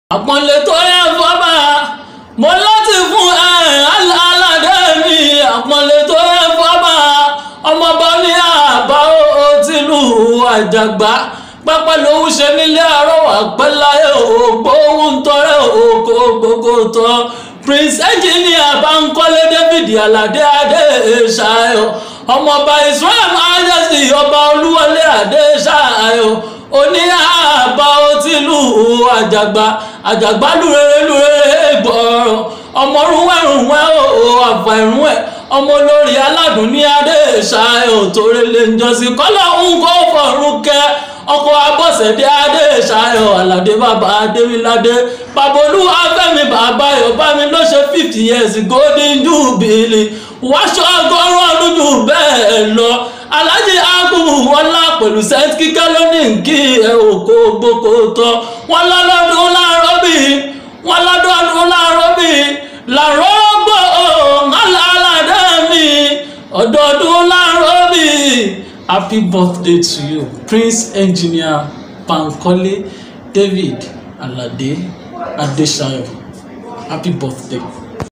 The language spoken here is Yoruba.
àpọ́nlé tó yẹ fọ́bà mo láti fún ẹ aládé mi àpọ́nlé tó yẹ fọ́bà ọmọọba ní àbá ó tìlú àjàgbá pẹ́pẹ́ lòún ṣe nílé àrọ́wà pẹ́láyé ògbóhùn tọrẹ òkò gbogbo tán prince engineer bankole david alade adé ṣayọ ọmọọba israel majesty ọba olúwọlé adé ṣayọ oní àbá ó tìlú àjàgbá àjàgbá lúrere lúrere gbọ́rọ̀ ọmọrúnwẹ̀rúnwẹ̀ ó àfàìrúnwẹ̀ ọmọ olórí aládùn ní adé ṣayọ torí lè ń jọ́sìn kọ́lọ́ ń kó fọ̀rùn kẹ́ ọkọ̀ abọ́sẹ̀dé adé ṣayọ aládé bàbá adéwìládé babolúwa fẹ́mi bàbá yorùbámi ló ṣe fifty years golden jubilee wáṣọ ọgọ́rùn ọdún jù bẹ́ẹ̀ lọ alájí agbóhù wọlá pẹ̀lú sẹ́ńt kíkẹ́ lónìí kí ẹ òkò gboko tán wọn lọ́dọọdún láàárọ̀ bí wọn lọ́dọọdún láàárọ̀ bí làárọ̀ gbọ́ alálàdé mi ọdọọdún láàárọ̀ bí happy birthday to you prince engineer Bankole David Alade Adesayo happy birthday.